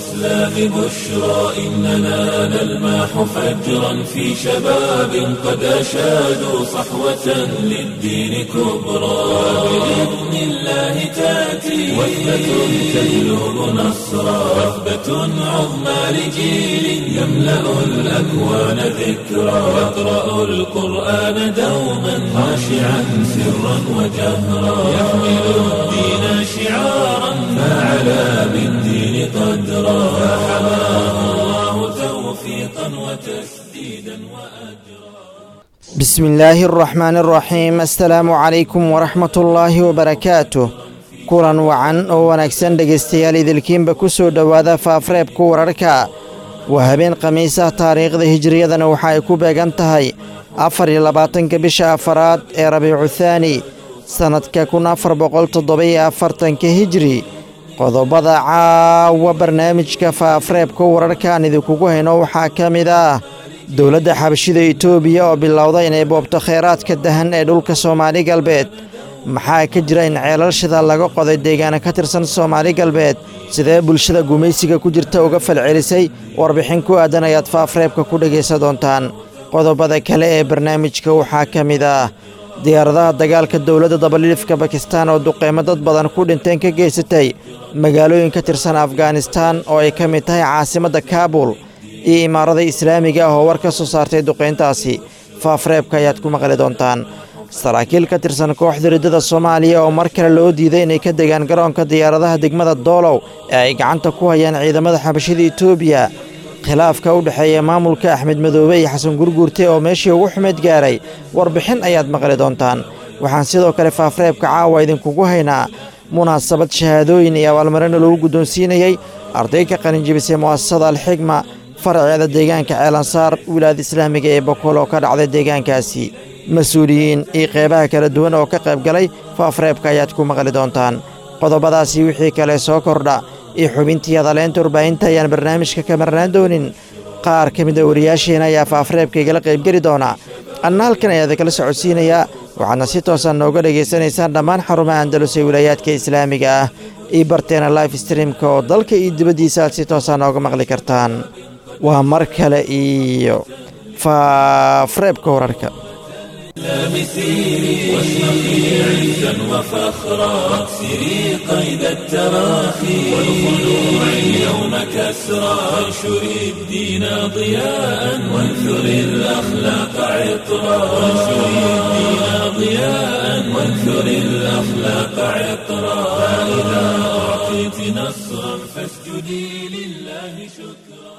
الإسلام بشرى إننا نلمح فجرا في شباب قد أشادوا صحوة للدين كبرى بإذن الله تأتي وثبة تهلب نصرا وثبة عظمى لجيل يملأ الأكوان ذكرا يقرأ القرآن دوما خاشعا سرا وجهرا يحمل الدين شعارا فعلى بالدين قدرا فحماه الله توفيقا وتسديدا وأجرا بسم الله الرحمن الرحيم السلaamu calaykum waraxmat ullaahi wabarakaatuh kulan wacan oo wanaagsan dhegaystayaal idilkiinba ku soo dhowaada faafreebka wararka waa habeen khamiisah taariikhda hijiriyadana waxa ay ku beegan tahay afar iyo labaatanka bisha afaraad ee rabiicu thaani sannadka kun afar boqol toddoba-iyo afartanka hijri qodobada caawa barnaamijka faafreebka wararka aan idinkugu hayno waxaa ka mid ah dowladda xabashida itoobiya oo bilowda inay boobto kheyraadka dahan ee dhulka soomaali galbeed maxaa ka jira in ceelal shida laga qoday deegaana ka tirsan soomaali galbeed sidee bulshada gumaysiga ku jirta uga falcelisay warbixin ku aadan ayaad faafreebka ku dhegaysan doontaan qodobada kale ee barnaamijka waxaa ka mid ah diyaaradaha dagaalka dowladda dabaliifka bakistaan oo duqeymo dad badan ku dhinteen ka geysatay magaalooyin ka tirsan afghanistaan oo ay ka mid tahay caasimadda kaabul iyo imaarada islaamiga ah oo war ka soo saartay duqayntaasi faafreebka ayaad ku maqli doontaan saraakiil ka tirsan kooxda riddada soomaaliya oo mar kale loo diiday inay ka degaan garoonka diyaaradaha degmada doolow ee ay gacanta ku hayaan ciidamada xabashida itoobiya khilaafka u dhexeeya maamulka axmed madoobe iyo xasan gurguurte oo meeshii ugu xumeyd gaaray warbixin ayaad maqli doontaan waxaan sidoo kale faafreebka caawa idinkugu haynaa munaasabad shahaadooyin iyo abaalmarina lagu guddoonsiinayey arday ka qalinjibisay mu'asasada alxigma faraceeda deegaanka ceelansaar wilaayada islaamiga ee bokool oo ka dhacday deegaankaasi mas-uuliyiin iyo qeybaha kala duwan oo ka qayb galay faafreebka ayaad ku maqli doontaan qodobadaasi wixii kale soo kordha iyo xubintii hadaleynta warbaahinta ayaan barnaamijka ka marnaan doonin qaar ka mid a wariyaasheena ayaa faafreebka igala qaybgeli doona anna halkan ayaa idinkala socodsiinayaa waxaadna si toosan nooga dhegaysanaysaan dhammaan xarumaha andalus ee wilaayaadka islaamiga ah iyo barteena life streamka oo dalka iyo dibaddiisa aad si toosan nooga maqli kartaan waa mar kale iyo faafreebka wararka مسيري واشرقي عزا وفخرا واكسري قيد التراخي والخلوع اليوم كسرا وانشري الدين ضياء وانثري الاخلاق عطرا وانشري الدين ضياء وانثري الاخلاق عطرا فاذا اعطيت نصرا فاسجدي لله شكرا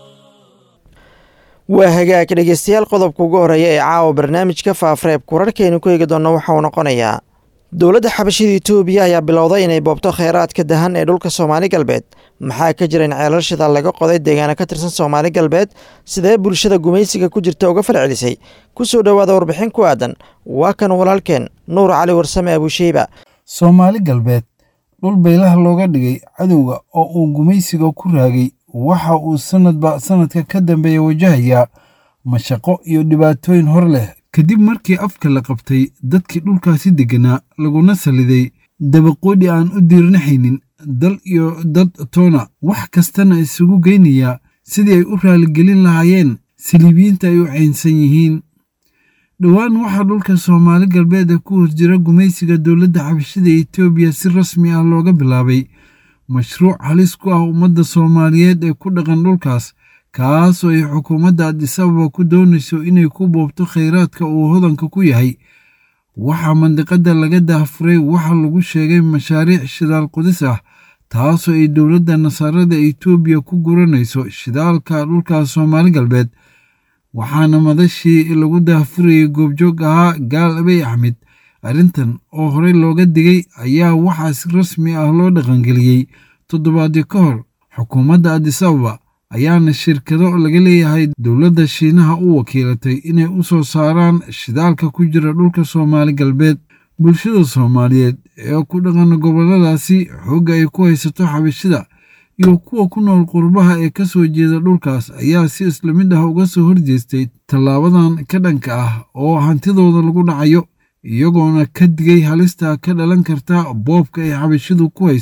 waa hagaag dhegeystayaal qodobka ugu horreeya ee caawa barnaamijka faafreebka wararkaynu ku eegi doonno waxa uu noqonayaa dowladda xabashida itoobiya ayaa bilowday inay boobto kheyraadka dahan ee dhulka soomaali galbeed maxaa ka jira in ceelal shida laga qoday deegaana ka tirsan soomaali galbeed sidee bulshada gumaysiga ku jirta uga falcelisay ku soo dhowaada warbixin ku aadan waa kan walaalkeen nuur cali warsame abuusheyba soomaali galbeed dhul baylaha looga dhigay cadowga oo uu gumaysiga ku raagay waxa uu sanadba sanadka ka dambeeya wajahayaa mashaqo iyo dhibaatooyin hor leh kadib markii afka la qabtay dadkii dhulkaasi degganaa laguna saliday dabaqoodhi aan u diirnaxaynin dal iyo dad toona wax kastana isugu geynayaa sidii ay u raaligelin lahaayeen saliibiyiinta ay u caynsan yihiin dhowaan waxaa dhulka soomaali galbeeda ku hor jira gumaysiga dowladda xabashida etoobiya si rasmi ah looga bilaabay mashruuc halis ku ah ummadda soomaaliyeed ee ku dhaqan dhulkaas kaasoo ay xukuumadda adisababa ku doonayso inay ku boobto kheyraadka uu hodanka ku yahay waxaa mandiqadda laga daafuray waxa lagu sheegay mashaariic shidaal qudis ah taasoo ay dowladda nasaarada etoobiya ku guranayso shidaalka dhulka soomaali galbeed waxaana madashii lagu daafurayay goobjoog ahaa gaal abey axmed arrintan oo horey looga digay ayaa waxaa si rasmi ah loo dhaqangeliyey toddobaadii ka hor xukuumadda adisababa ayaana shirkado laga leeyahay dowladda shiinaha u wakiilatay inay u soo saaraan shidaalka ku jira dhulka soomaali galbeed bulshada soomaaliyeed ee ku dhaqan gobolladaasi xoogga ay ku haysato xabashida iyo kuwa ku nool qurbaha ee ka soo jeeda dhulkaas ayaa si isla mid ah uga soo horjeestay tallaabadan ka dhanka ah oo hantidooda lagu dhacayo iyagoona ka digay halista ka dhalan karta boobka ay xabashidu ku hayso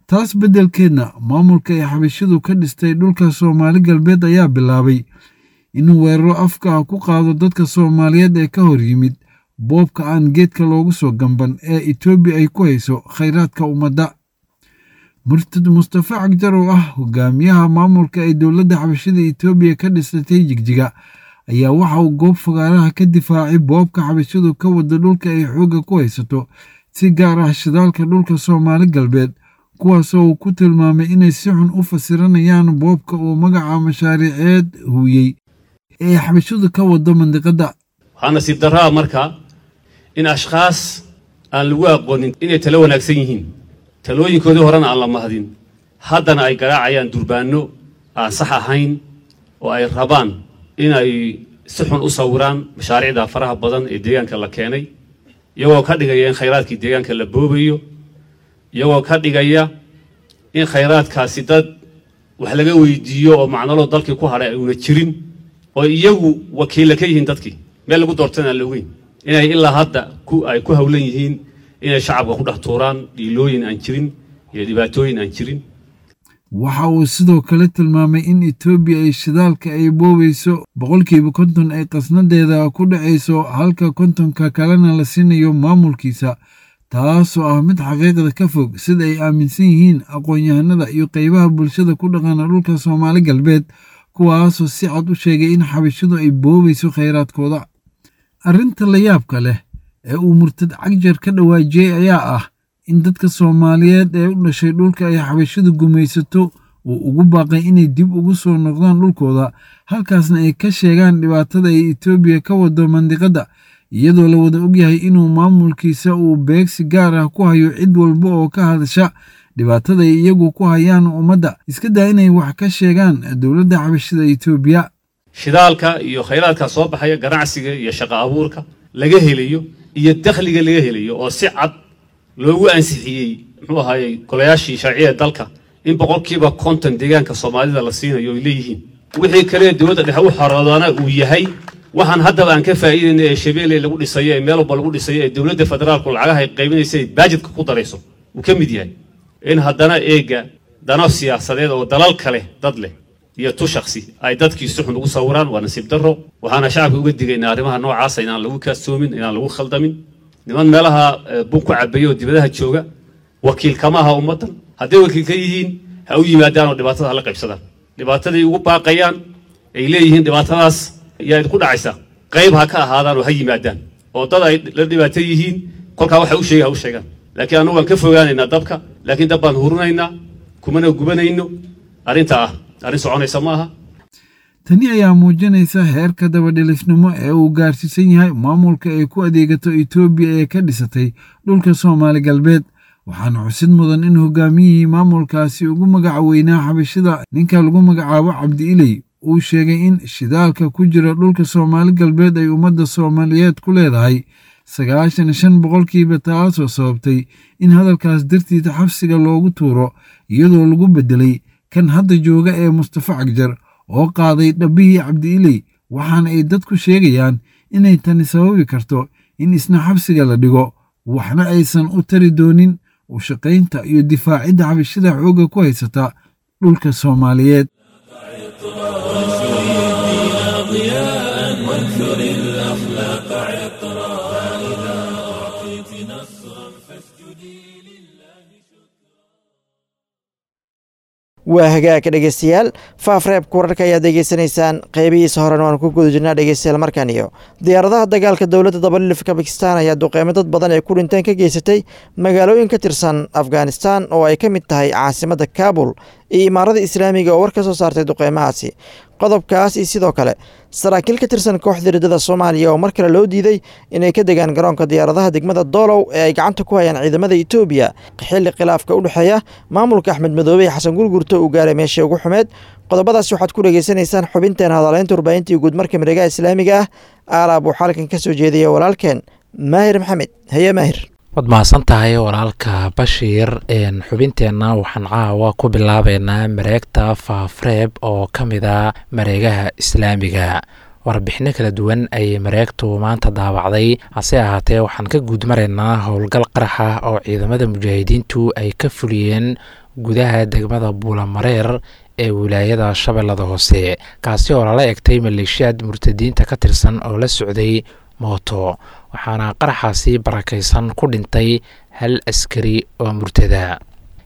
taas beddelkeedna maamulka ay xabashidu ka dhistay dhulka soomaali galbeed ayaa bilaabay inuu weeraro afka ah ku qaado dadka soomaaliyeed ee ka hor yimid boobka aan geedka loogu soo gamban ee etoobiya ay ku hayso khayraadka ummadda murtad mustafa cagjar oo ah hogaamiyaha maamulka ay dowladda xabashida etoobiya ka dhisatay jigjiga ayaa waxa uu goob fagaaraha ka difaacay boobka xabashidu ka wada dhulka ay xoogga ku haysato si gaar ah shidaalka dhulka soomaali galbeed kuwaasoo uu ku tilmaamay inay si xun u fasiranayaan boobka uu magaca mashaariiceed huuyey ee xabashidu ka wado mandiqadda waxaa nasiib darraa marka in ashkhaas aan lagu aqoonin inay talo wanaagsan yihiin talooyinkoodii horena aan la mahdin haddana ay garaacayaan durbaanno aan sax ahayn oo ay rabaan inay si xun u sawiraan mashaariicda faraha badan ee deegaanka la keenay iyagoo ka dhigaya in khayraadkii deegaanka la boobayo iyagoo ka dhigaya in khayraadkaasi dad wax laga weydiiyo oo macnaloo dalkii ku hadhay uuna jirin oo iyagu wakiilla ka yihiin dadkii meel lagu doortana aan la ogeyn inay ilaa hadda ay ku hawlan yihiin inay shacabka ku dhex tuuraan dhiilooyin aan jirin iyo dhibaatooyin aan jirin waxa uu sidoo kale tilmaamay in etoobiya ay shidaalka ay boobayso boqolkiiba konton ay qasnadeeda ku dhacayso halka kontonka kalena la siinayo maamulkiisa taasoo ah mid xaqiiqda ka fog sida ay aaminsan yihiin aqoon-yahanada iyo qeybaha bulshada ku dhaqana dhulka soomaali galbeed kuwaasoo si cad u sheegay in xabashidu ay boobayso khayraadkooda arrinta la yaabka leh ee uu murtad cagjar ka dhawaajiyey ayaa ah in dadka soomaaliyeed ee u dhashay dhulka ay xabashidu gumaysato uu ugu baaqay inay dib ugu soo noqdaan dhulkooda halkaasna ay ka sheegaan dhibaatada ay etoobiya ka wado mandiqadda iyadoo la wada ogyahay inuu maamulkiisa uu beegsi gaar ah ku hayo cid walba oo ka hadasha dhibaatada ay iyagu ku hayaan ummadda iska daa inay wax ka sheegaan dowladda xabashida etoobiya shidaalka iyo khayraadka soo baxaya ganacsiga iyo shaqo abuurka laga helayo iyo dakhliga laga helayo oo si cad loogu ansixiyey muxuu ahaayey golayaashii sharciya dalka in boqolkiiba konton deegaanka soomaalida la siinayo ay leeyihiin wixii kale dowladda dhexe u xoroodana uu yahay waxaan haddaba aan ka faa'iidayna ee shabeelle lagu dhisayo ee meel walba lagu dhisayo ee dowladda federaalku lacagaha ay qaybinaysa ay baajidka ku darayso uu ka mid yahay in haddana eega dano siyaasadeed oo dalal kale dad leh iyo tu shaksi ay dadkii si xun ugu sawiraan waa nasiib darro waxaana shacabka uga digaynaa arrimaha noocaasa inaan lagu kaastoomin inaan lagu khaldamin niman meelaha bun ku cabaya oo dibadaha jooga wakiil kama aha ummaddan hadday wakiil ka yihiin ha u yimaadaan oo dhibaatada hala qaybsadaan dhibaataday ugu baaqayaan ay leeyihiin dhibaatadaas yaa idinku dhacaysa qayb ha ka ahaadaan oo ha yimaadaan oo dad ay la dhibaato yihiin kolkaa waxa u sheega ha u sheegaan laakiin annagu waan ka fogaanaynaa dabka laakiin dab baan hurinaynaa kumana gubanayno arrinta ah arrin soconaysa ma aha tani ayaa muujinaysa heerka dabadhilifnimo ee uu gaarsiisan yahay maamulka ay ku adeegato etoobiya ee ka dhisatay dhulka soomaali galbeed waxaana xusid mudan in hogaamiyihii maamulkaasi ugu magaca weynaa xabashida ninka lagu magacaabo cabdi iley uu sheegay in shidaalka ku jira dhulka soomaali galbeed ay ummadda soomaaliyeed ku leedahay sagaashan shan boqolkiiba taasoo sababtay in hadalkaas dartiisa xabsiga loogu tuuro iyadoo lagu beddelay kan hadda jooga ee mustafa cagjar oo qaaday dhabbihii cabdi iley waxaana ay dadku sheegayaan inay tani sababi karto in isna xabsiga la dhigo waxna aysan u tari doonin u shaqaynta iyo difaacidda xabashida xoogga ku haysata dhulka soomaaliyeed waa hagaagka dhegeystayaal faafreebka wararka ayaad degeysanaysaan qeybihiisa horena waan ku guda jirnaa dhegeystayaal markan iyo diyaaradaha dagaalka dowladda dabalilifka bakistan ayaa duqeymo dad badan ee ku dhinteen ka geysatay magaalooyin ka tirsan afghanistan oo ay ka mid tahay caasimadda kaabul iyo imaarada islaamiga oo war ka soo saartay duqeymahaasi qodobkaas iyo sidoo kale saraakiil ka tirsan kooxda riddada soomaaliya oo mar kale loo diiday inay ka degaan garoonka diyaaradaha degmada doolow ee ay gacanta ku hayaan ciidamada etoobiya xilli khilaafka u dhexeeya maamulka axmed madoobe ee xasan gurgurto uu gaaray meeshii ugu xumeed qodobadaas waxaad ku dhegeysanaysaan xubinteena hadaleynta warbaahintii guud marka mareegaha islaamiga ah aalaab uu xalkan ka soo jeedaya walaalkeen maahir maxamed haye maahir waad mahadsan tahay walaalka bashiir xubinteenna waxaan caawa ku bilaabeynaa mareegta faafreeb oo ka mid a mareegaha islaamiga warbixino kala duwan ayay mareegtu maanta daawacday hase ahaatee waxaan ka guud maraynaa howlgal qarax ah oo ciidamada mujaahidiintu ay ka fuliyeen gudaha degmada buulamareer ee wilaayada shabeellada hoose kaasi oo lala egtay maleeshiyaad murtadiinta ka tirsan oo la socday mooto waxaana qaraxaasi barakaysan ku dhintay hal askari oo murtada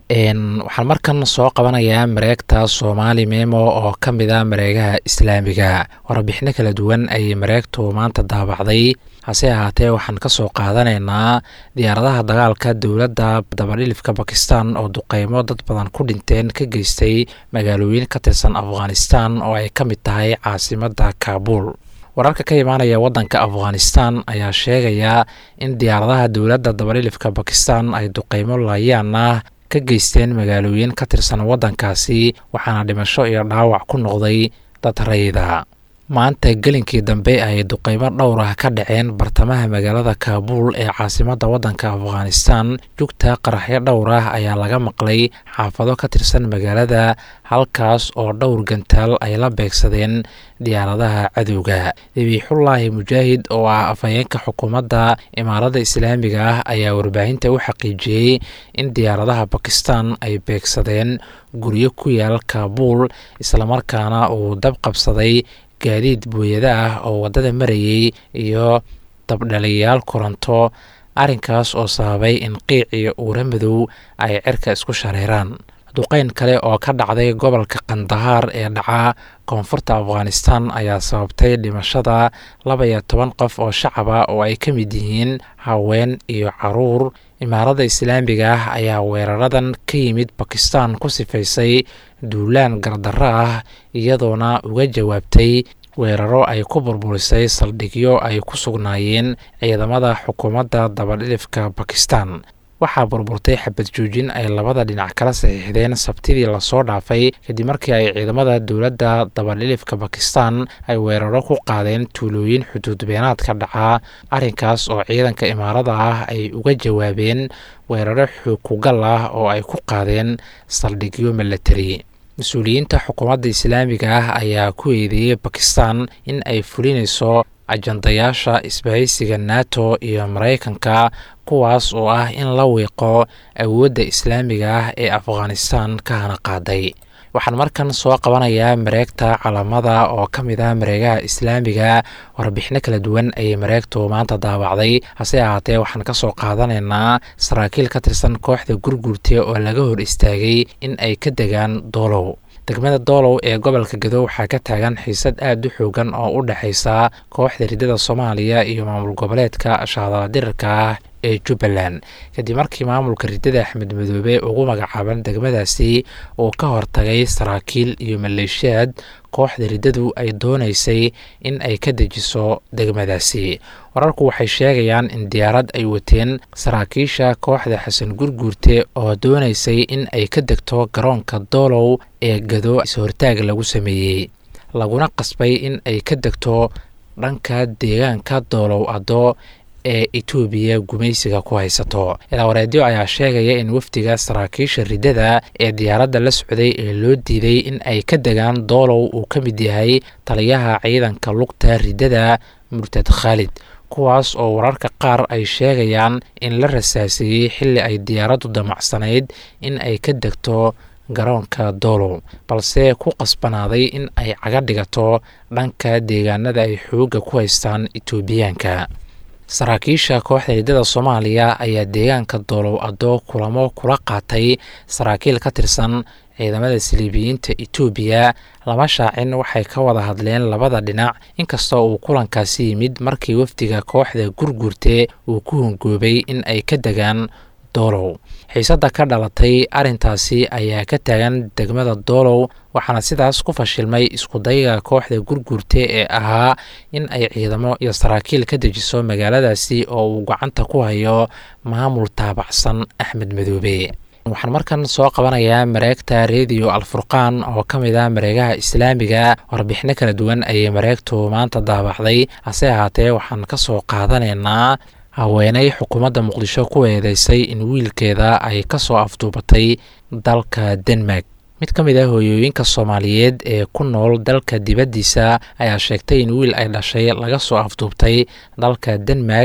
waxaan markan soo qabanayaa mareegta soomaali memo oo ka mid a mareegaha islaamiga warbixino kala duwan ayay mareegtu maanta daabacday hase ahaatee waxaan ka soo qaadanaynaa diyaaradaha dagaalka dowladda dabadhilifka bakistan oo duqeymo dad badan ku dhinteen ka geystay magaalooyin ka tirsan afghanistan oo ay ka mid tahay caasimadda kaabuul wararka ka imaanaya waddanka afghanistan ayaa sheegaya in diyaaradaha dowladda dabadhilifka bakistan ay duqeymo laayaan ah ka geysteen magaalooyin ka tirsan waddankaasi waxaana dhimasho iyo dhaawac ku noqday dad rayida maanta gelinkii dambe ay duqeymo dhowr ah ka dhaceen bartamaha magaalada kaabuul ee caasimadda waddanka afghanistan jugta qaraxyo dhowr ah ayaa laga maqlay xaafado ka tirsan magaalada halkaas oo dhowr gantaal ay la beegsadeen diyaaradaha cadowga dabiixullaahi mujaahid oo ah afhayeenka xukuumadda imaaradda islaamiga ah ayaa warbaahinta u xaqiijiyey in diyaaradaha bakistan ay beegsadeen guryo ku yaal kaabuul islamarkaana uu dab qabsaday gaadiid booyada ah oo waddada marayay iyo dabdhaliyayaal koronto arrinkaas oo sababay in qiic iyo uura madow ay cirka isku shareeraan duqeyn kale oo ka dhacday gobolka kandahaar ee dhaca koonfurta afghanistan ayaa sababtay dhimashada laba iyo toban qof oo shacaba oo ay ka mid yihiin haween iyo caruur imaaradda islaamiga ah ayaa weeraradan ka yimid bakistan ku sifaysay duulaan gardarro ah iyadoona uga jawaabtay weeraro ay ku burburisay saldhigyo ay ku sugnaayeen ciidamada xukuumadda dabadhilifka bakistan waxaa burburtay xabad joojin ay labada dhinac kala saxiixdeen sabtidii lasoo dhaafay kadib markii ay ciidamada dowladda dabadhilifka bakistan ay weeraro ku qaadeen tuulooyin xuduud beenaadka dhaca arrinkaas oo ciidanka imaarada ah ay uga jawaabeen weeraro xukugal ah oo ay ku qaadeen saldhigyo milatari mas-uuliyiinta xukuumadda islaamiga ah ayaa ku eedeeyey bakistan in ay fulinayso ajandayaasha isbahaysiga nato iyo maraykanka kuwaas oo ah in la wiiqo awoodda islaamiga ah ee afghanistan ka hana qaaday waxaan markan soo qabanayaa mareegta calamada oo ka mid ah mareegaha islaamiga warbixino kala duwan ayay mareegtu maanta daabacday hase ahaatee waxaan ka soo qaadanaynaa saraakiil ka tirsan kooxda gurguurte oo laga hor istaagay in ay ka degaan doolow degmada doolow ee gobolka gado waxaa ka taagan xiisad aad u xoogan oo u dhexaysa kooxda ridada soomaaliya iyo maamul goboleedka shaadaladirirka ah ee jubbaland kadib markii maamulka ridada axmed madoobe ugu magacaaban degmadaasi uu ka hortagay saraakiil iyo maleeshiyaad kooxda riddadu ay doonaysay in ay ka dejiso degmadaasi wararku waxay sheegayaan in diyaarad ay wateen saraakiisha kooxda xasan gurguurte oo doonaysay in ay ka degto garoonka doolow ee gado is-hortaag lagu sameeyey laguna qasbay in ay ka degto dhanka deegaanka doolow addo ee etoobiya gumaysiga ku haysato ilaawareedyo ayaa sheegaya in wafdiga saraakiisha riddada ee diyaaradda la socday ee loo diiday in ay ka degaan doolow uu ka mid yahay taliyaha ciidanka lugta riddada murtad khaalid kuwaas oo wararka qaar ay sheegayaan in la rasaaseeyey xilli ay diyaaraddu damacsanayd in ay ka degto garoonka doolow balse ku qasbanaaday in ay caga dhigato dhanka deegaanada ay xoogga ku haystaan etoobiyaanka saraakiisha kooxda riddada soomaaliya ayaa deegaanka doolow adoo kulamo kula qaatay saraakiil ka tirsan ciidamada saliibiyiinta etoobiya lama shaacin waxay ka wada hadleen labada dhinac inkastoo uu kulankaasi yimid markii wafdiga kooxda gurgurte uu ku hongoobay in ay ka degaan doolow xiisadda ka dhalatay arrintaasi ayaa ka taagan degmada doolow waxaana sidaas ku fashilmay iskudayga kooxda gurgurte ee ahaa in ay ciidamo iyo saraakiil ka dejiso magaaladaasi oo uu gacanta ku hayo maamul taabacsan axmed madoobe waxaan markan soo qabanayaa mareegta rediyo alfurqaan oo ka mid ah mareegaha islaamiga warbixino kala duwan ayay mareegtu maanta daabacday hase ahaatee waxaan ka soo qaadanaynaa haweeney xukuumadda muqdisho ku eedeysay in wiilkeeda ay ka soo afduubatay dalka denmark mid ka mid ah hooyooyinka soomaaliyeed ee ku nool dalka dibaddiisa ayaa sheegtay in wiil ay dhashay laga soo afduubtay dalka denmark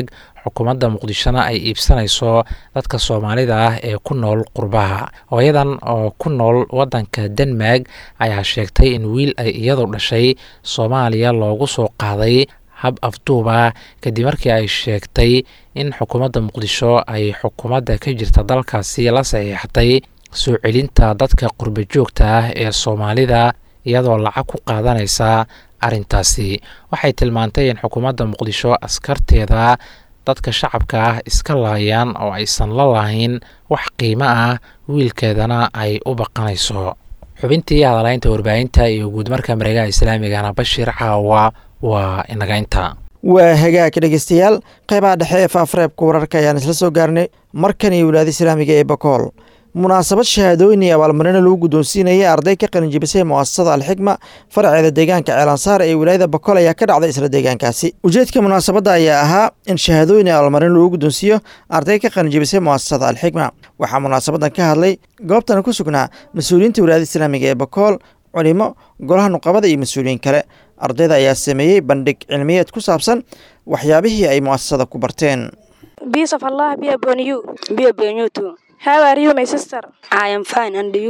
xukuumadda muqdishona ay iibsanayso dadka soomaalida ah ee ku nool qurbaha hooyadan oo ku nool waddanka denmark ayaa sheegtay in wiil ay iyadu dhashay soomaaliya loogu soo qaaday hab afduuba kadib markii ay sheegtay in xukuumadda muqdisho ay xukuumadda ka jirta dalkaasi la saxiixatay soo celinta dadka qurba joogta ah ee soomaalida iyadoo lacag ku qaadanaysa arrintaasi waxay tilmaantay in xukuumadda muqdisho askarteeda dadka shacabka ah iska laayaan oo aysan la lahayn wax qiimo ah wiilkeedana ay u baqanayso xubintii hadalaynta warbaahinta iyo guudmarka mareegaha islaamigana bashiir caawa waa inaga inta waa hagaag dhegeystayaal qeybaha dhexe ee faafreebka wararka ayaan isla soo gaarnay markan iyo wilaada islaamiga ee bakool munaasabad shahaadooyin iyo abaalmarino lagu guddoonsiinayay arday ka qalinjibisay mu'asasada alxikma faraceeda deegaanka ceelansaar ee wilaayada bakool ayaa ka dhacday isla deegaankaasi ujeedka munaasabadda ayaa ahaa in shahaadooyin iyo abaalmarino lagu guddoonsiiyo arday ka qalinjibisay mu'asasada alxikma waxaa munaasabadan ka hadlay goobtana ku sugnaa mas-uuliyiinta wilaayada islaamiga ee bakool culimo golaha nuqabada iyo mas-uuliyiin kale ardayda ayaa sameeyey bandhig cilmiyeed ku saabsan waxyaabihii ay mu'asasada ku barteen Peace of Allah be upon you. Be upon you too. How are you, my sister? I am fine, and you?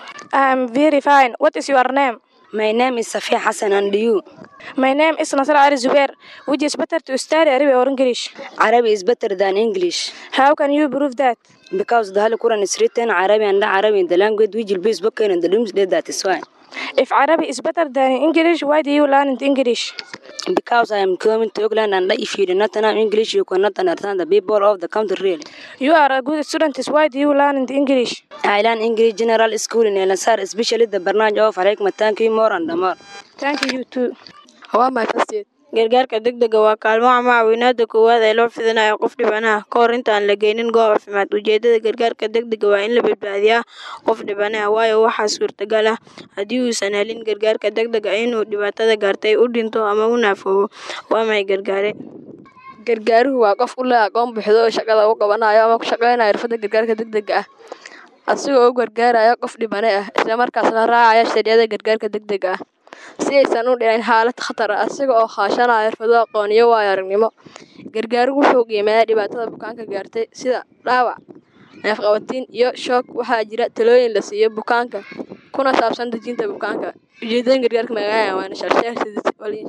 I am very fine. What is your name? My name is Safia Hassan, and you? My name is Nasr Ali Zubair. Which is better to study Arabic or English? Arabic is better than English How can you prove that? because the Holy Quran is written Arabic and the Arabic in the language which will be spoken in the doomsday. That is why. If Arabic is better than English, why do you learn English? Because I am coming to England, and if you do not know English, you cannot understand the people of the country really. You are a good student. Why do you learn English? I learn English General School in El Ansar, especially the Barnage of Alek Thank you more and more. Thank you too. waa my first year gargaarka degdega waa kaalmo ama caawinaada koowaad ee loo fidinayo qof dhibanaha ka hor inta aan la geynin goob caafimaad ujeedada gargaarka degdega waa in la badbaadiyaa qof dhibanaha waayo waxaa suurtagal ah haddii uusan helin gargaarka degdega inuu dhibaatada gaartay u dhinto ama u naafoobo waa may gargaare gargaaruhu waa qof u leh aqoon buuxda oo shaqada u qabanayo ama ku shaqeynayo xirfadda gargaarka degdega ah asigoo u gargaaraya qof dhibane ah isla markaasna raacaya sharciyada gargaarka degdega ah si aysan u dhicin xaalad khatar ah asiga oo kaashanaya xirfado aqoon iyo waayo aragnimo gargaaruhu wuxuu qiimeeyaa dhibaatada bukaanka gaartay sida dhaawac neefqabatiin iyo shoog waxaa jira talooyin la siiyo bukaanka kuna saabsan dejinta bukaanka ujeedooyin gargaarka magaalada waana shalsheeg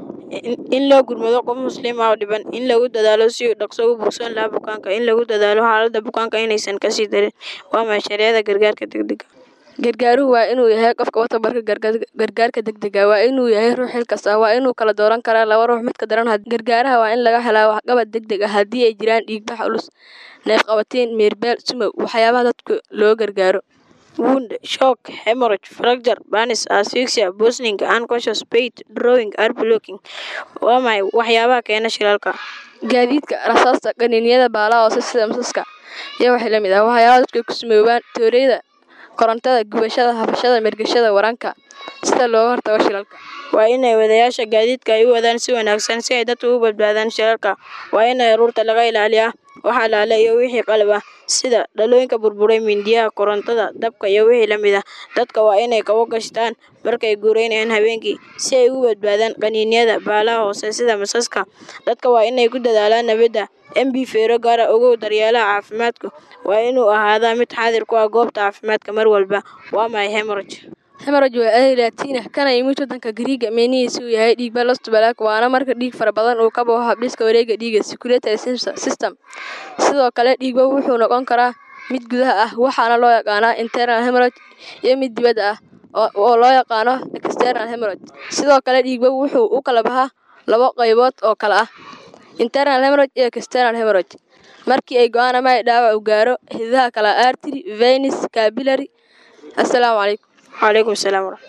in loo gurmado qof muslim ah oo dhiban in lagu dadaalo si uu dhaqso u bogsan lahaa bukaanka in lagu dadaalo xaaladda bukaanka inaysan kasii darin waa maxay sharciyada gargaarka degdega gargaaruhu waa inuu yahay qofka wata barka gargaarka degdega waa inuu yahay ruux xil kasta waa inuu kala dooran karaa laba ruux midka daran gargaaraha waa in laga helaa waxqabad degdeg ah haddii ay jiraan dhiigbax culus neefqabatiin meerbeel sumow waxyaabaha dadku loo gargaaro wound shock hemorrhage fracture burns asphyxia poisoning unconscious pain drawing air blocking waa maxay waxyaabaha keena shilalka gaadiidka rasaasta qaniiniyada baalaha hoose sida masaska iyo waxay la mid ah waxyaabaha dadku ay ku sumoobaan tooreyda korontada gubashada hafashada mergashada waranka sida looga hortago shilalka waa inay wadayaasha gaadiidka ay u wadaan si wanaagsan si ay dadku u badbaadaan shilalka waa in aruurta laga ilaaliyaa waxaa laale iyo wixii qalab ah sida dhalooyinka burburay mindiyaha korontada dabka iyo wixii la mid ah dadka waa inay kabo gashtaan markay guureynayaan habeenkii si ay u badbaadaan qaniinyada baalaha hoose sida masaska dadka waa inay ku dadaalaan nabadda mb feero gaara ogow daryeelaha caafimaadku waa inuu ahaadaa mid xaadir ku ah goobta caafimaadka mar walba waa maxay hemorrhage hemaraj waa erey laatiina kana yimid waddanka gariiga meenihiisa uu yahay dhiigba lostobalaak waana marka dhiig fara badan uu ka baxo habdhiska wareega dhiiga circulatory system sidoo kale dhiigba wuxuu noqon karaa mid gudaha ah waxaana loo yaqaanaa internal hemaraj iyo mid dibadda ah oo loo yaqaano external hemaraj sidoo kale dhiigba wuxuu u kala baxaa labo qaybood oo kale ah internal hemaraj iyo external hemaraj markii ay go-aan ama ay dhaawac u gaaro hidaha kala artery venus capillary assalaamu calaykum وعليكم السلام ورحمة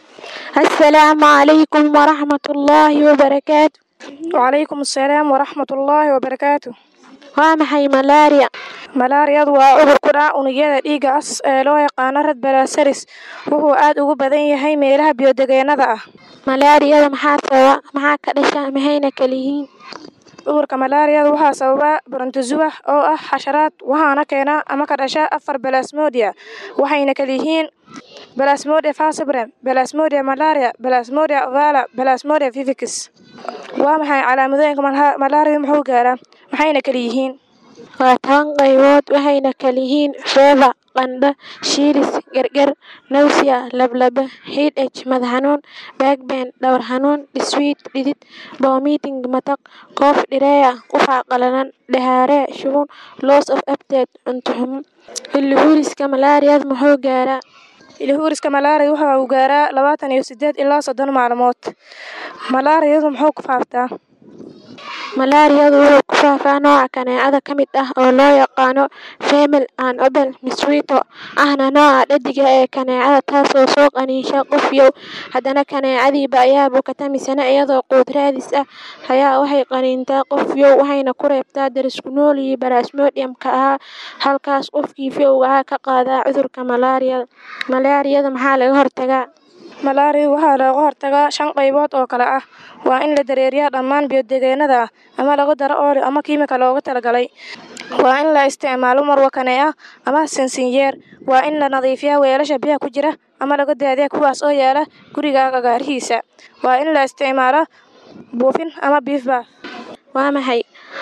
السلام عليكم ورحمة الله وبركاته وعليكم السلام ورحمة الله وبركاته waa maxay malaria malaariyadu waa cudur ku dhaca unugyada dhiigga cas ee loo yaqaano red balasaris wuxuu aad ugu badan yahay meelaha biyodegeennada ah malaariyada maxaa sababa maxaa ka dhasha maxayna kala yihiin cudurka malaariyada waxaa sababa brontozoa oo ah xasharaad waxaana keena ama ka dhasha afar balasmodia waxayna kala yihiin balasmodia falciparum balasmodia malaria balasmodia ovala balasmodia vivix waa maxay calaamadooyinka malaria muxuu gaaraa maxayna kala yihiin waa toban qaybood waxayna kala yihiin feeva qandho shiilis gargar nawsiya lablaba hidh madax xanuun baagben dhowr xanuun dhiswiid dhidid vomiting matag koof dhireeya qufac qalalan dhahaare shuban loss of appetite cunto xumo hillihuuriska malaariyada muxuu gaaraa hillihuuriska malaariya waxa uu gaaraa labaatan iyo sideed ilaa soddon maalmood malaariyadu muxuu ku faaftaa malaariyadu wuxuu ku faafaa nooca kaneecada ka mid ah oo loo yaqaano female and obel mosquito ahna nooca dhadiga ee kaneecada taasoo soo qaniisha qof yow haddana kaneecadiiba ayaa bukata misana iyadoo quud raadis ah ayaa waxay qaniintaa qof yow waxayna ku reebtaa darisku noolihii barasmodiumka ahaa halkaas qofkii fowga ahaa ka qaadaa cudurka malaariyada malaariyada maxaa laga hortagaa malaariya waxaa looga hortagaa shan qaybood oo kale ah waa in la dareeriyaa dhammaan biyodegeennada ah ama lagu daro ooli ama kiimika looga talagalay waa in la isticmaalo marwakane ah ama sansinyeer waa in la nadiifiyaa weelasha biyaha ku jira ama laga daadiya kuwaas oo yaala guriga agaarihiisa waa in la isticmaalo buufin ama biifbaaf waa maxay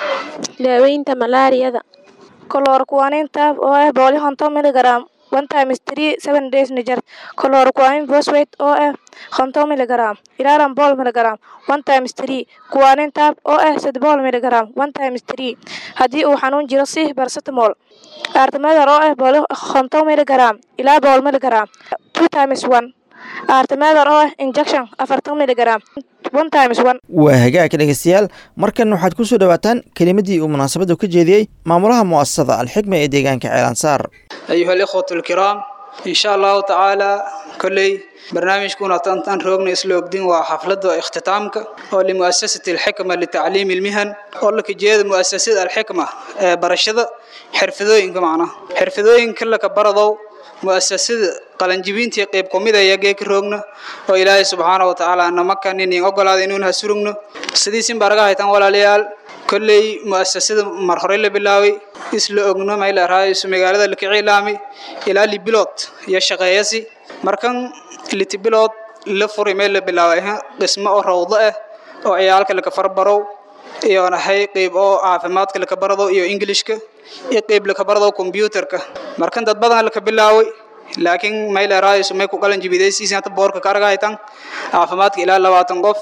daaweynta malaariyada kolorkuwanin taab oo ah boqol iyo konton miligram one times three seven days niger chloroquine phosphate oo ah konton miligram ilaalan bool miligram one times three kuwanin taab oo ah sadbool miligram one times three haddii uu xanuun jiro si barsatamol artemether oo ah bool konton miligram ilaa bool miligram two times one artemether oo ah injection afartan miligram one times one waa hagaag dhegeystayaal markan waxaad ku soo dhowaataan kelimadii uu munaasabaddu ka jeediyey maamulaha mu'asasada alxikma ee deegaanka ceelansaar ayuha alikhwatu alkiraam insha allahu tacaala kolley barnaamijkuna tantan roogna isla ogdin waa xafladda ikhtitaamka oo limu'asasati alxikma litacliimi almihan oo laka jeeda mu'asasada alxikma ee barashada xirfadooyinka macnaha xirfadooyinka laka baradow mu'asasada qalanjibintii qayb kumid aya geeka roogna oo ilaahay subxaana wa tacaala namakan inin ogolaada inuun ha surugno sidiisin baraga haytan walaalayaal kolley mu'asasada mar hore la bilaaway isla ogno mayla raayso magaalada la kicilaami ilaa libilood iyo shaqeeyasi markan litibilood la furi meel la bilaaway dhismo oo rawdo ah oo ciyaalka laka farbarow iyo nahay qayb oo caafimaadka laka barado iyo englishka iyo qayb laka barado computerka markan dad badan laka bilaaway laakiin mayla raayso may ku qalan jibidaysiisin hata boorka ka argahaytan caafimaadka ilaa labaatan qof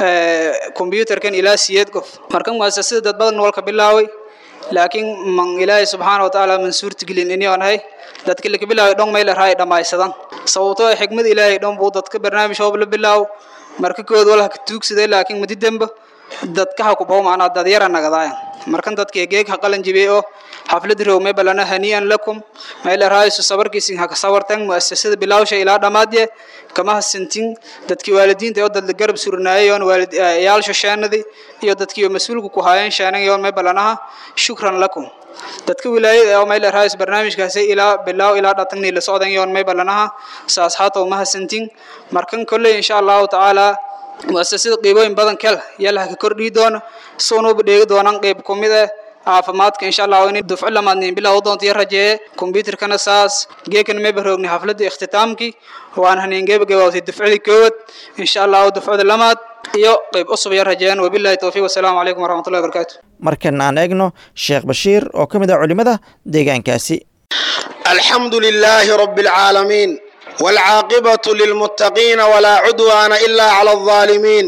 computerkan ilaa siyeed qof markan muasasada dad badan walka bilaaway laakiin man ilaahay subxaana watacaala man suurtagelin inuu nahay dadka laka bilaaway dhon mayla raay dhammaysadan sababtoo ah xikmad ilaahay dhon buu dadka barnaamij hoob la bilaawo marka kood walaha ka tuugsaday laakiin madi dembe dadka ha ku bow macnaa dad yara nagadaayan markan dadka geeg ha qalan jibiyey oo xaflad row may balana hanii'an lakum mayla raayso sabarkiisin ha ka sawartan mu'asasada bilaawsha ilaa dhammaadye kama hasantin dadkii waalidiinta oo dad la garab surnaayeen waalid yaalsho sheenadi iyo dadkii mas'uulku ku haayeen sheenan may balanaha shukran lakum dadka wilaayada oo mayla raayso barnaamijkaasi ilaa bilaaw ilaa dhatanni la socdan yoon may balanaha saas haato ma hasantin markan kolley insha allahu tacaala mu'asasada qiibooyin badan kel yalaha ka kordhii doono soonuuba dheegi doonaan qayb ku mid ah caafimaadka insha allah in dufco lamaadnin bilow doonta iyo rajeeye kombyuutarkana saas geekana may baroogni xafladda ikhtitaamkii waan haneen gebagabaawtay dufcadii koowad insha allahu dufcada lamaad iyo qayb cusub iyo rajeeyaan wabillahi towfiiq wasalaamu calaykum waraxmatullahi wabarakaatu markan aan eegno sheekh bashiir oo ka mid ah culimmada deegaankaasi alxamdu lilaahi rabbi alcaalamiin والعاقبة للمتقين ولا عدوان إلا على الظالمين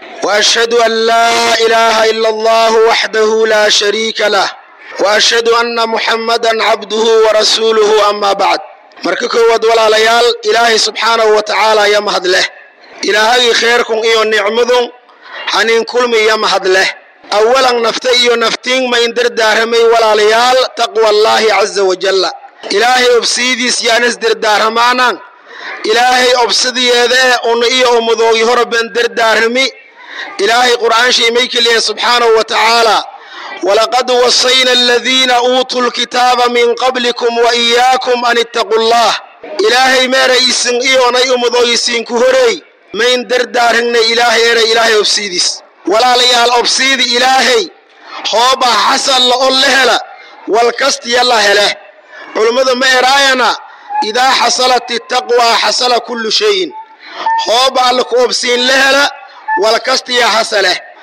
وأشهد أن لا إله إلا الله وحده لا شريك له وأشهد أن محمدا عبده ورسوله أما بعد مركك ود ولا ليال إلهي سبحانه وتعالى يا مهد له إلهي خيركم إيو نعمذن حنين كل من يا مهد له أولا نفتي إيو نفتين ما يندر دارمي ولا ليال تقوى الله عز وجل إلهي أبسيدي سيانس در دارمانا ilaahay obsidiyeeda una iyo ummadoogi horaben dardaarmi ilaahay qur'aanshay may keliya subxaanahu wa tacaala walaqad wasayna aladiina uutuu lkitaaba min qablikum wa iyaakum an ittaquu llah ilaahay meera isin iyonay ummadoogiisiinku horey mayn dardaarhignay ilaahay eray ilaahay obsiidis walaalayaal obsiidi ilaahay hoobah xasan la on la hela walkastiya la hele culummadu ma eraayana idaa xasalat itaqwaa xasala kullu shayin hooba alla ku obsiin la hela walkastiya hasaleh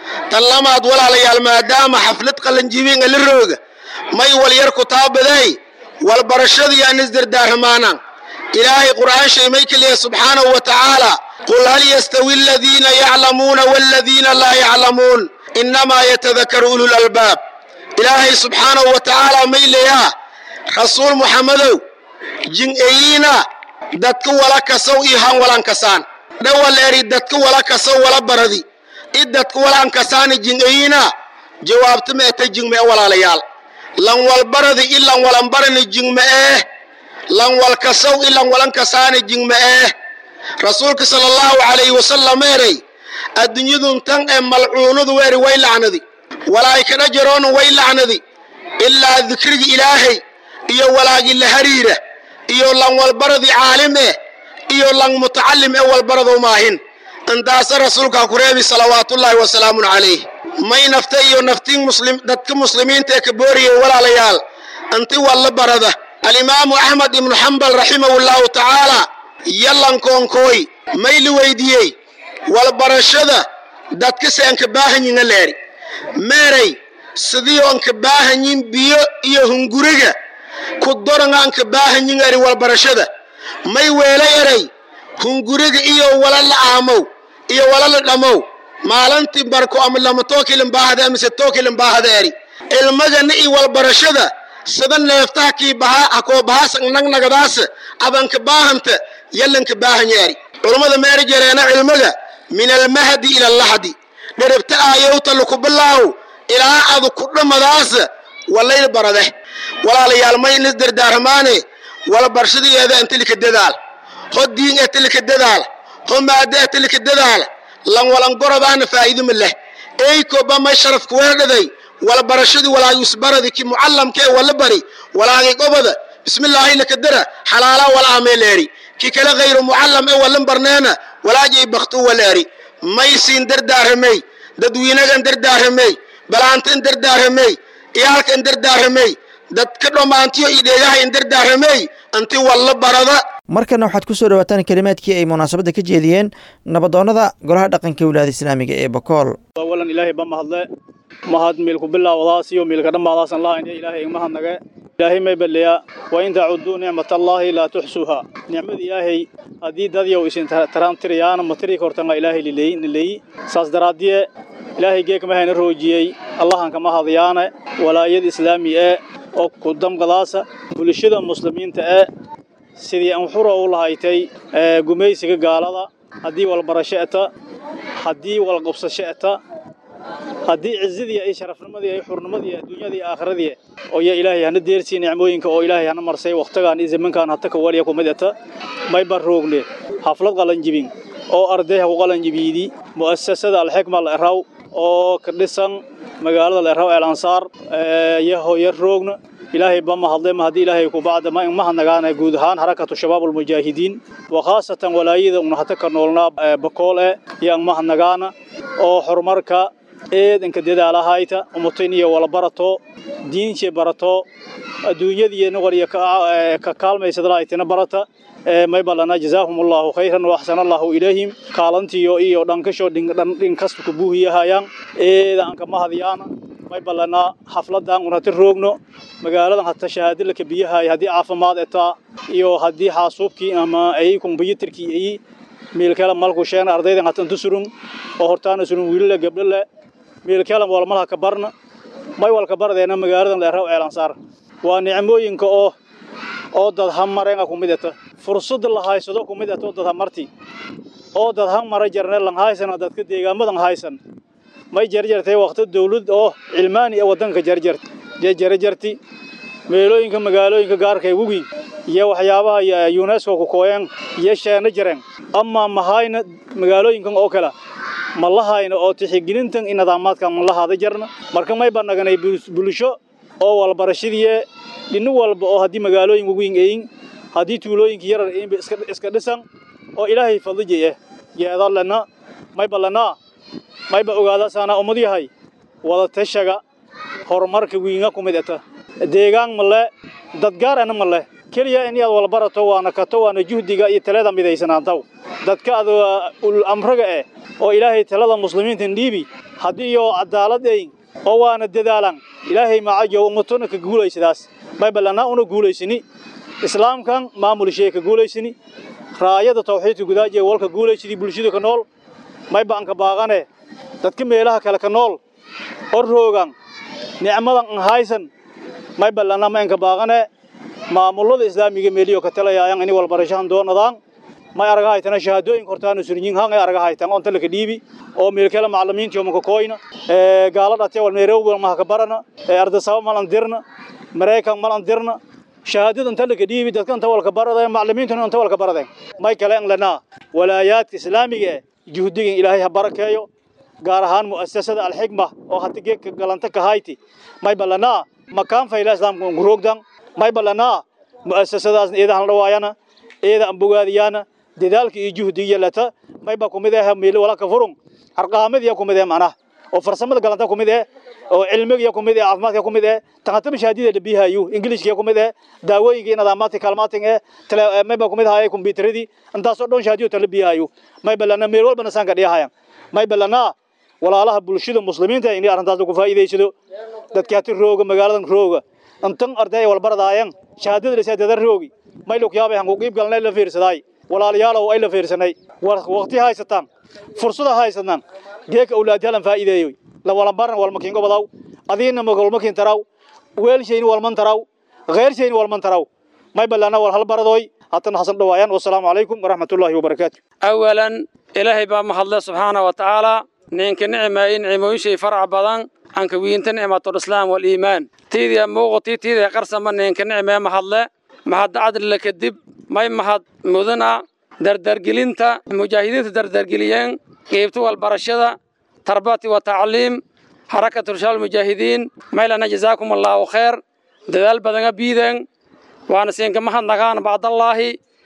tan lamaad walaalayaal maadaama xaflad qalanjibinga la rooga may wal yar ku taabaday walbarashadii aan isdardaaramaanaan ilaahay qur'aan shay may keliya subxaanahu wa tacaala qul hal yastawi aladiina yaclamuuna waladiina laa yaclamuun innamaa yatadakaru ulul albaab ilaahay subxaanahu wa tacaala may leeyaa rasuul muxammadow jin-eyiina dadka wala kasow iyo han walan kasaan dhawaleeri dadka wala kasow wala baradi i dadka walan kasaani jin-eyiina jawaabta ma eta jingme e walaalayaal lan walbaradi i lan walan barani jingme eh lan wal kasow i lan walan kasaani jingme eh rasuulka sala allahu calayhi wasalam eeray adduunyadun tan ee malcuunadu weeri way lacnadi walaa'ikadha jaroonu way lacnadi ilaa dikrigi ilaahay iyo walaagi la hariira iyo lan walbaradi caalim eh iyo lan mutacalim ee walbarado maahin intaasa rasuulkaa ku reebi salawaatullaahi wasalaamun calayh may nafta iyo naftiin muslim dadka muslimiinta ee ka booriyay walaalayaal inti walla barada alimaamu axmed ibnu xambal raximahullahu tacaala yallankoonkooy may la weydiiyey walbarashada dadka se anka baahanyiŋa leeri meeray sidii onka baahanyin biyo iyo hunguriga ku doranga anka baahanyin eri walbarashada may weela eray hunguriga iyo wala la aamow iyo wala la dhamow maalintii barko ama lama tookilin baahada amise tookilin baahada eri ilmagana i walbarashada sida neeftaha kii bahaa hakoo bahaas nagnagadaas abanka baahanta yallanka baahanya eri culummada meeri jareena cilmiga min almahdi ila allahdi dheribta aayowta laku bilaaw ilaa adu ku dhammadaas walayl barade walaalayaal may inis dardaaramaane walbarshadigeeda intilika dadaal ho diin ee tilika dadaal ho maada ee tilika dadaal lan walan gorobaana faa'iiduma leh eykoba may sharafku weerdhaday walbarashadii walaayusbaradi ki mucallamka ee wala bari walaagay gobada bismillaahi lakadara xalaala wala ameeleeri ki kale hayru mucallam ee walan barneena walaajay baktu waleeri may siin dardaaramey dadwiinagan dardaaramey balaantan dardaaramey iyaalkan dardaaramey dadka dhammaantiyo iyo dheegahayn dardaaramey inti walla barada markana waxaad ku soo dhawaataan kelimaadkii ay munaasabadda ka jeediyeen nabadoonnada golaha dhaqanka wilaayada islaamiga ee bakool awalan ilaahay ba mahadle mahad miilku bilaawdaas iyo miilka dhammaadaasan lahayn ilaahay igmahadnage ilaahay may balleya wa in tacuduu nicmatallaahi laa tuxsuuha nicmada ilaahay haddii dadyow isin taraantirayaana ma tiri kortanga ilaahay nileeyi saas daraaddiye ilaahay geekmahayna roojiyey allahan kama hadayaane walaayada islaami ee oo ku damqadaasa bulshada muslimiinta ee sidii anxura u lahaytay gumaysiga gaalada haddii walbarasho eta haddii walqabsasho eta haddii cizadii ay sharafnimadii ay xurnimadii adduunyadii iyo aakhiradii oo ya ilaahay hana deersii nicmooyinka oo ilaahay hana marsay wakhtigaan iyo zamankaan hata ka waliya kumid eta mayba roogne xaflad qalanjibin oo ardayha ku qalanjibiidi mu'asasada alxikma la eraw oo ka dhisan magaalada la eraw el ansaar yaho yar roogna ilaahay ba mahadle ma haddii ilaahay ku bacda ma mahadnagaana guud ahaan harakatu shabaab almujaahidiin wa khaasatan walaayada una hata ka noolnaa bakool eh iyo an mahadnagaana oo horumarka eedanka dadaalahayta umutayn iyo wala barato diinshee barato adduunyadiina wariya ka kaalmaysadalahaytina barata may balana jazaahum allahu khayran wa axsana allahu ilayhim kaalantiyo iyo dhankasho dhinkasta ku buuhiyahayaan eeda aan ka mahadyaana may balana xafladan un hata roogno magaaladan hata shahaadalaka biyahay haddii caafimaad etaa iyo haddii xaasuubkii ama ay kombyutarkii ay miilkala malku sheena ardaydan hata intu surun oo hortaana surun wiilale gabdhale miilkala walmalha ka barna may walka bardeena magaaladan leeraw ceelansaar waa nicmooyinka oo oo dad hamareenga ku mid eta fursada la haysado ku mid eta oo dad hamarti oo dad hamara jarne lan haysana dadka deegaamadan haysan may jarjartay waqti dawlad oo cilmaani ee wadanka jarjart jarjarti meelooyinka magaalooyinka gaarka ee webi iyo waxyaabaha UNESCO ku kooyeen iyo sheena jareen ama mahayna magaalooyinkan oo kale ma lahayna oo tixigelintan in nidaamaadkan ma lahaada jarna marka may banaganay bulsho oo walbarashadii dhinu walba oo haddii magaalooyin weyn eeyin haddii tuulooyinka yarar eeyin iska iska dhisan oo ilaahay fadlijay yeedalena may balana may ba ogaada saana ummad yahay wada tashaga horumarka wiinga ku mid eta deegaan male dad gaar ana male keliya in aad walbarato waana kato waana juhdiga iyo talada midaysanaantaw dadka ad ul amraga eh oo ilaahay talada muslimiinta dhiibi haddii oo cadaaladayn oo waana dadaalan ilaahay macajo ummatona ka guulaysadaas may ballanaa una guulaysini islaamkan maamulshee ka guulaysini raayada tawxiidka gudaajiya walka guulaysidii bulshada ka nool may baan ka baaqane dadka meelaha kale ka nool oo roogan nicmadan an haysan may ballanaa ma inka baaqane maamulada islaamiga meeliyo ka talayaayan ini walbarashahan doonadaan may araga haytana shahaadooyinka hortaana suryin han ay araga haytan onta laka dhiibi oo meelkala macallimiinta oo maka koyna ee gaala dhatay wal meerow ma ka barana ee arda sabab malan dirna mareykan malan dirna shahaadada inta laka dhiibi dadka inta walka barada macallimiinta inta walka barada may kale in lana walaayaadka islaamiga juhdigan ilaahay ha barakeeyo gaar ahaan mu'asasada alxigma oo hadda geedka galanta ka hayti may balana makaan fayla islaamka nguroogdan may balana mu'asasadaas eedahan dhawaayana eeda ambogaadiyana dadaalka iyo juhdiga lata may ba kumid ah meel wala ka furun arqaamadiya kumid ah macnaha oo farsamada galanta kumid ah oo cilmiga kumid ah caafimaadka kumid ah taqatum shahaadida dhabihayu ingiliishka kumid ah daawooyinka nidaamaadka kalmaatin ah may ba kumid ah kombiyuutaradi intaas oo dhan shahaadiyo talabihayu may balana meel walba nasan ka dhiyahayan may balana walaalaha bulshada muslimiinta inay arrintaas ku faa'iideysado dadka hati rooga magaaladan rooga intan arday walbaradaayan shahaadada la saadada roogi may loo yaabay hangu qiib galnay la fiirsaday walaalayaal ay la fiirsanay waqti haysataan fursada haysataan geeka awlaadyalan faa'iideeyo la wala baran wal makin gobadaw adiina ma wal makin taraw weel shayni wal man taraw غير شيء wal man taraw may balana wal hal baradoy hatan hasan dhawaayaan wassalaamu calaykum waraxmatullaahi wabarakaatu awalan ilaahay baa mahadle subxaana wa tacaala ninka nicmay nicmooyinshay farac badan anka wiinta nicmatul islaam wal iimaan tiidia muuqati tiidia qarsama ninka nicmee mahadle mahad cadlile kadib may mahad mudana dardargelinta mujaahidiinta dardargeliyeen qeybta walbarashada tarbati wa tacliim xarakatu rishaal mujaahidiin maylana jazaakum allaahu khayr dadaal badanga biiden waana siinka mahadnagaan bacdallaahi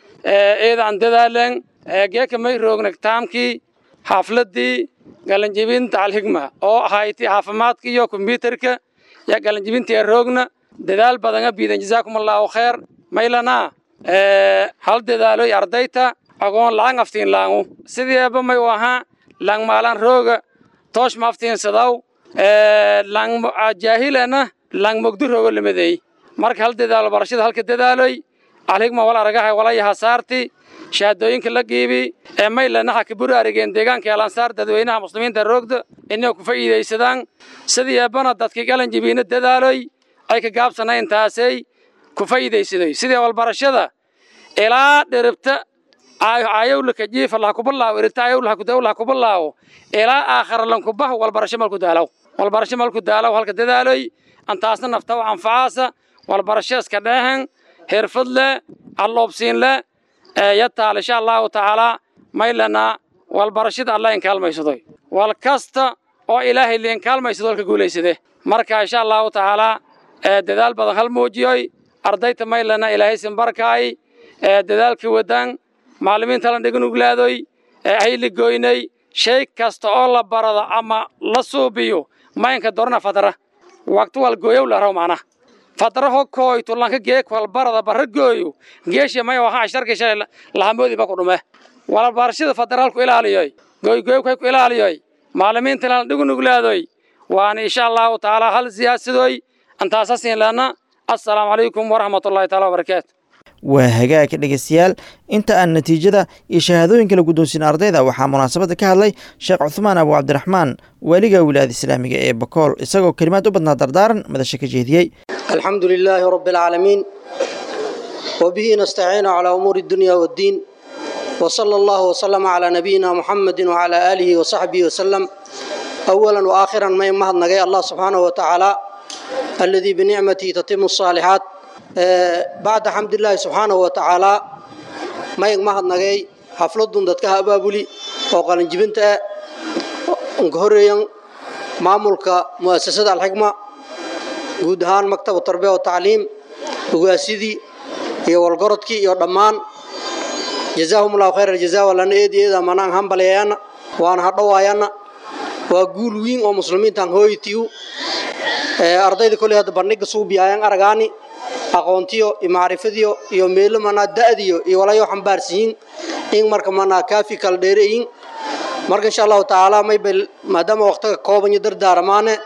eedaan dadaalen geeka may roogna taamkii xaafladii galanjibinta alxigma oo ahayti caafimaadka iyo kombyuutarka ya galanjibintii roogna dadaal badanga biiden jazaakum allaahu khayr maylana hal dadaaloy ardayta agoon lacag aftiin laangu sideeba may u ahaa lang maalan rooga toosh ma aftiinsadaw lang jaahilana lang mogdu rooga lamadeey marka hal dadaalo barashada halka dadaaloy alhigma wal aragaha walayaha saarti shahaadooyinka la giibi ee maylana ha ka buri arigeen deegaanka alansaar dadweynaha muslimiinta roogda inay ku faa'iidaysadaan sideebana dadkii galan jibiina dadaaloy ay ka gaabsanayn taasay ku faa'iidaysaday sidii walbarashada ilaa dheribta ayowlaka jiifa laha kubalaawo irita ayowlaha kudawlaha kubalaawo ilaa aakhara lankubaha walbarasho malku daalaw walbarasho malku daalaw halka dadaaloy antaasna naftaw anfacaasa walbarasho iska dheehan xirfad leh alloobsiin leh yataal insha allahu tacaala maylana walbarashada alla inkaalmaysadoy wal kasta oo ilaahay liinkaalmaysado halka guulaysade marka insha allahu tacaala dadaal badan hal muujiyoy ardayta maylana ilaahay sinbarkaay dadaalkii wadaan macallimiinta la dhigan uglaadoy hayli goynay shay kasta oo la barado ama la suubiyo maynka dorna fadra waqti wal gooyow la raw macna fadra ho kooyto lanka geek wal barada barra gooyo geesha may waxa sharka shay lahamoodi ba ku dhume wala barashada fadralku ilaaliyoy gooy gooy ku ilaaliyoy macallimiinta la dhigan uglaadoy waan insha Allah taala hal siyaasadoy antaasasin lana assalaamu calaykum waraxmatullaahi taala wabarakaatu waa hagaagka dhegeystayaal inta aan natiijada iyo shahaadooyinka la guddoonsiin ardayda waxaa munaasabadda ka hadlay sheekh cuhmaan abu cabdiraxmaan waaliga wilaayada islaamiga ee bakool isagoo kelimaad u badnaa dardaaran madasha ka jeediyey alxamdu lilaahi rabbi alcaalamiin wabihi nastaciinu calaa umuuri dunya waddiin وصلى الله وسلم على نبينا محمد وعلى آله وصحبه وسلم أولا وآخرا ما يمهد نجي الله سبحانه وتعالى الذي بنعمته تتم الصالحات بعد حمد الله سبحانه وتعالى ما يمهد نجي حفلة دتك أبابولي وقال جبنت انكهرين maamulka muasasada alxigma guud ahaan maktab tarbiya wa tacliim ugaasidii iyo walgorodkii iyo dhammaan jazaahum allahu khayr aljazaa walana eed eeda manaan hambalyayaana waana hadhowaayana waa guul wiin oo muslimiintan hooyitiyu ardayda koley hadda bandhiga suubiyaayaan aragaani aqoontiyo iyo macrifadiyo iyo meelo manaa da'diyo iyo walayo xambaarsiyiin in marka manaa kaafi kala dheereyin marka insha allahu tacaala maybel maadaama waqtiga kooban iyo dardaaramaane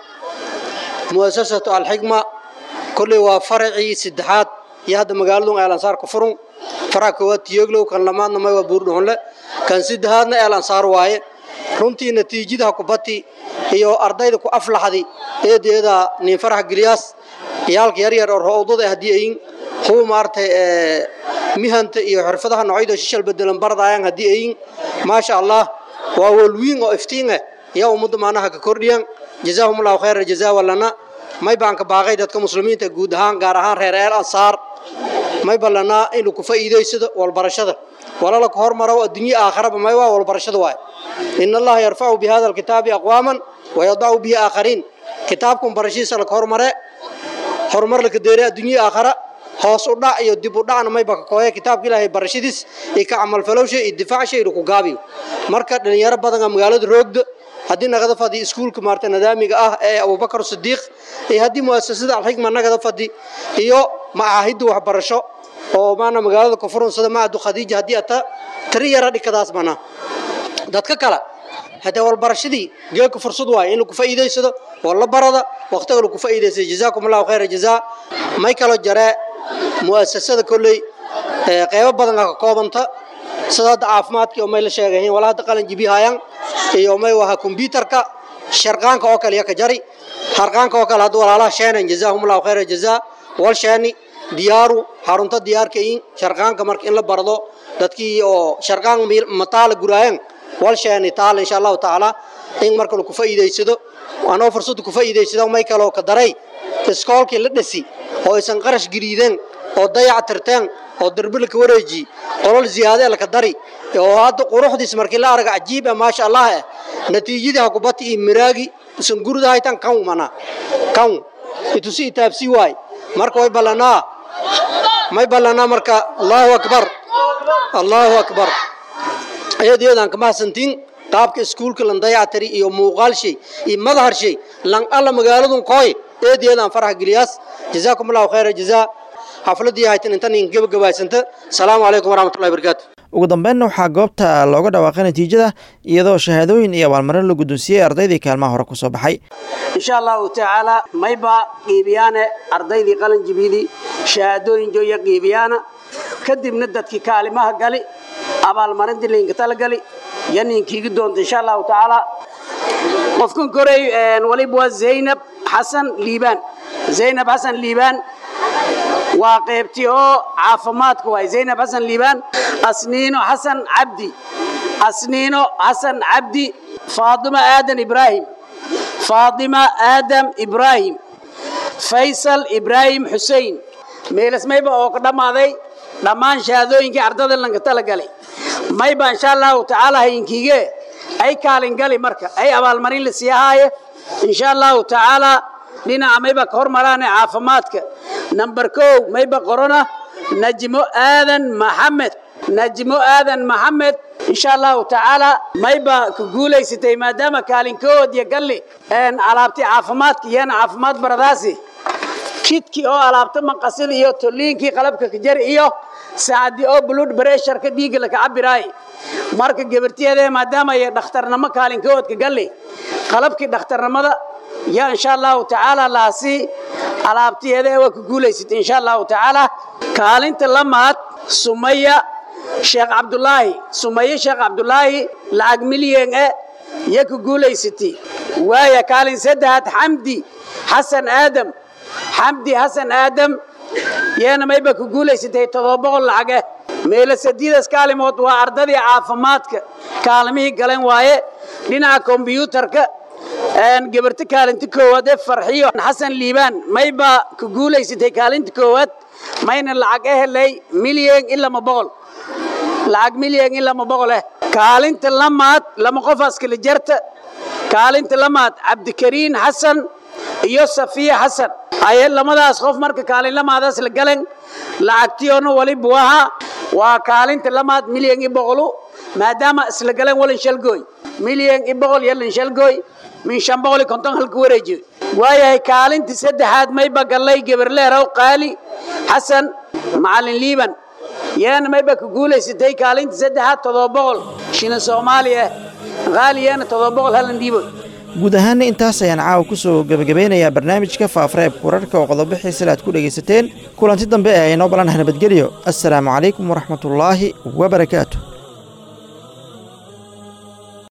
muasasatu alxikma kolley waa faracii saddexaad iyo hadda magaaladun eelansaar ku furun faraca koowaad tiyoglow kan lamaadna may waa buurdhuxunle kan saddexaadna eelansaar waaye runtii natiijadaha kubati iyo ardayda ku aflaxdi eedeeda nin farax gilyaas ciyaalka yaryar oo roodada haddii ayin kuwa maaragtay mihanta iyo xirfadaha noocyada shishal bedelan bardayaan haddii ayin maasha allah waa walwiin oo iftiin ah yaa ummadda maanaha ka kordhiyan jazaahumullahu khayra jazaa walana may baan ka baaqay dadka muslimiinta guud ahaan gaar ahaan reer eel ansaar may ballanaa inuu ku faa'iidaysado walbarashada walala ka hormaro adduunye aakharaba may waa walbarashada waay in allaha yarfacu bi hada alkitaabi aqwaaman wayadacu bihi aakhariin kitaabkan barashiisa laka hormare horumar laka deere adduunye aakhara hoos u dhac iyo dib u dhacna mayba ka kooya kitaabka ilaahay barashadiis iyo ka camalfalowsha iyo difaacsha iyo ku gaabiyo marka dhalinyaro badan oo magaalada roogda haddii nagada fadhi iskuulka maarta nidaamiga ah ee abubakar sidiiq iyo haddii muasasada alxikma nagada fadhi iyo macaahidda waxbarasho oo maana magaalada kufurun sida macadu khadiija haddii ata tiri yara dhikadaas mana dadka kale haddee walbarashadii geeka fursad waaye in lagu faa'iidaysado oo la barada waqtiga lagu faa'iidaysado jazaakum allahu khayra jazaa may kaloo jaree mu'asasada kolley qeybo badan ka koobanta sida hadda caafimaadkii oo may la sheegayiin wala hadda qalin jibihayaan iyo may waha kombyuutarka sharqaanka oo kale iyo ka jari harqaanka oo kale hadda walaalaha sheenan jazaahumullahu khayra jazaa wal sheeni diyaaru xarunta diyaarka in sharqaanka marka in la bardo dadkii oo sharqaan mataala guraayan wal sheeni taala insha allahu tacaala in marka lagu faa'iidaysado anoo fursad ku faa'iidaysado may kaloo ka daray iskoolkii la dhasi oo aysan qarash gariideen oo dayac tirteen oo darbi laka wareeji qolol ziyaade laka dari oo hadda quruxdiis markii la arag cajiib ah maasha allah eh natiijadii ha kubati iyo miraagi isan gurida haytan kan mana kan itusi itaabsi waay marka way ballanaa may ballanaa marka allahu akbar allahu akbar ayadeedaan kama hasantiin qaabka iskuulka lan dayac tiri iyo muuqaal shay iyo madahar shay lan alla magaaladun kooy eedeedaan farax geliyaas jazaakum allahu khayra jazaa xafladii haytan intan in gabagabaysanta asalaamu calaykum waraxmatullahi barakaatu ugu dambeynna waxaa goobta looga dhawaaqay natiijada iyadoo shahaadooyin iyo abaalmarin la guddoonsiiyey ardaydii kaalmaha hore ku soo baxay insha allahu tacaala mayba qiibiyaane ardaydii qalin jibidii shahaadooyin jooya qiibiyaana kadibna dadkii kaalimaha gali abaalmarintii laynka talagali iyo ninkiigi doonta insha allahu tacaala qofkan korey waliba waa zaynab xasan liibaan zaynab xasan liibaan waa qaybtii oo caafimaadka waay zaynab xasan liibaan asniino xasan cabdi asniino xasan cabdi faadima aadan ibraahim faadima aadam ibraahim faysal ibraahim xusein meelas mayba oo ka dhammaaday dhammaan shahaadooyinkii ardada lanka talagalay mayba insha allahu tacaala hayinkiige ay kaalin gali marka ay abaalmarin la sii ahaaye insha allahu tacaala dhinaca mayba ka hormaraane caafimaadka namber kow mayba qorona najmo aadan maxamed najmo aadan maxamed insha allahu tacaala mayba ku guulaysatay maadaama kaalinkood iyo galli alaabti caafimaadka iyana caafimaad baradaasi kidkii oo alaabta maqasid iyo toliinkii qalabka kajar iyo saacadii oo blood pressureka dhiigga laka cabiraay marka gabartiyeeda maadaama ay dhakhtarnimo kaalinkoodka galli qalabkii dhakhtarnimada yaa insha allahu tacaala laasi alaabtiyeeda waa ku guulaysatay insha allahu tacaala kaalinta lamaad sumaya sheekh cabdulaahi sumaya sheekh cabdulaahi lacag milyan e ya ku guulaysatay waaya kaalin saddexaad xamdi xasan aadam xamdi xasan aadam yeena mayba ku guulaysatay todoba boqol lacage meelo sadiidas kaalimood waa ardadii caafimaadka kaalimihii galeen waaye dhinaca kombyuutarka gabarta kaalinta koowaad ee farxiyo xasan liibaan mayba ku guulaysatay kaalinta koowaad mayna lacag e helay milyan in lama boqol lacag milyan in lama boqol eh kaalinta lamaad lama qofaas kala jarta kaalinta lamaad cabdikariin xasan iyo safiya xasan aye lamadaas qof marka kaalin lamaadaas la galan lacagtiyoona waliba waha waa kaalinta lamaad milyan i boqolu maadaama isla galan walin shalgooy milyan i boqol yalin shalgooy min shan boqol iyo konton halka wareejiyo waayahay kaalinta saddexaad mayba gallay geberleerow qaali xasan macalin liiban yeena mayba ku guulaysatay kaalinta saddexaad todoba boqol shilin soomaaliya haaliyana todoba boqol halan dhiibo guud ahaanna intaas ayaan caawa ku soo gebagabeynayaa barnaamijka faafareebka wararka oo qodobo xiisale aad ku dhegaysateen kulanti dambe ee aynoo balanaha nabadgelyo assalaamu calaykum waraxmatullaahi wabarakaatu